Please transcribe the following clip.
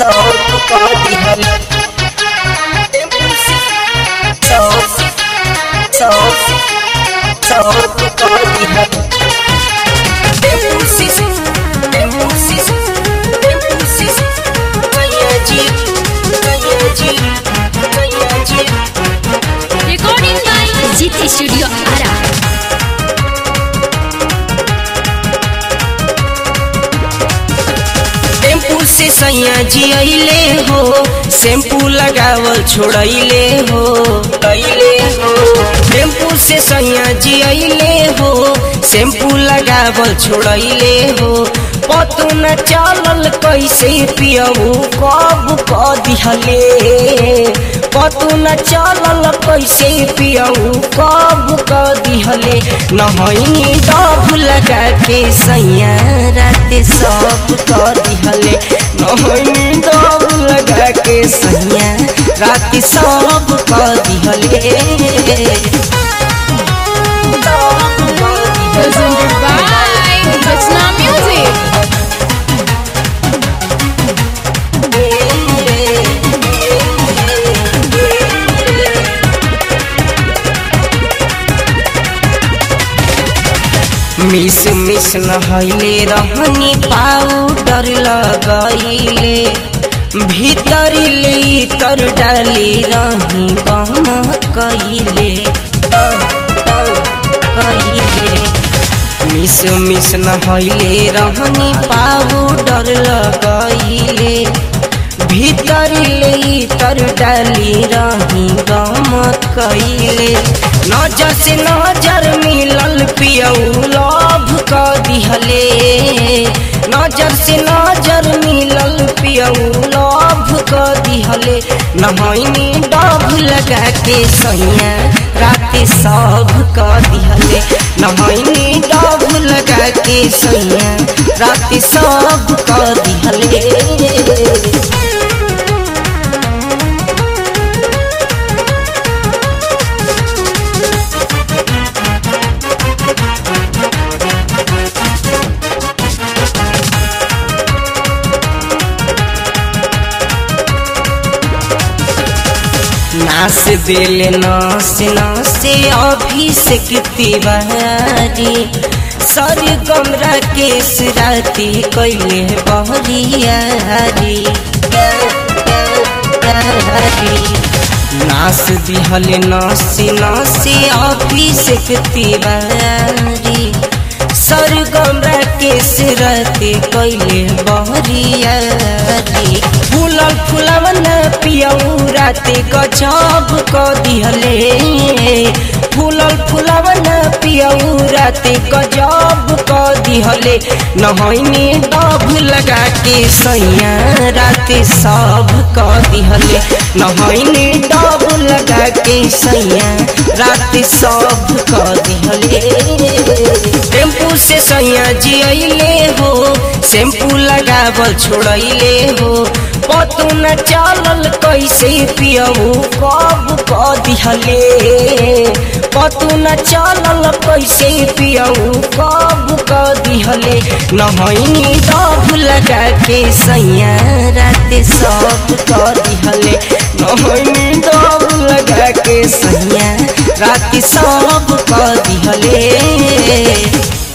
सब कर दिहल सब सब सब कर दिहल Recording by GT Studio Ara. Tempo से सैया जी अइले हो शैम्पू लगावल छोड़ैले हो अइले हो टेम्पू से सैया जी अइले हो शैम्पू लगावल छोड़ैले हो पतू न चलल कैसे पियऊ कब क दिहले पतू न चलल कैसे पियऊ कब क दिहले नहैनी डब लगा के सैया रात सब क दिहले नहैनी डब लगा के सैया रात सब क दिहले Presented by Rachna Music. मिस मिस नहैले रहनी पाउडर लगैले भीतर ले तर डाली रही बम कैले कैले मिस मिस नहैले रहनी पाउडर लगैले भीतर ले तर डाली रही गम कैले नजर से नजर मिलल पियऊ लभ क दिहले नजर से नजर मिलल पियऊ लभ क दिहले नहैनी डब लगा के सैया रात सब क दिहले नहैनी डब लगा के सैया रात सब क दिहले नास दिल नास नासे अभिषेक तिवारी सर गमरा केस राती कैले बहरियारी नास दिहल नासी नासी अभिषेक तिवारी सर गमरा केस राती कैले बहरियारी फूलल फुलवन पियऊ राते गजब क दिहले फूलल फुलवन पियऊ राते गजब क दिहले नहैनी डब लगा के सैया राते सब क दिहले नहैनी डब लगा के सैया राते सब क दिहले टेम्पू से सैया जी अइले हो शैम्पू लगावल छोड़ैले हो पतू न चलल कैसे पियऊ कब क दिहले पतू न चलल कैसे पियऊ कब क दिहले नहैनी डब लगा के सैया रात सब क दिहले नहैनी डब लगा के सैया रात सब क दिहले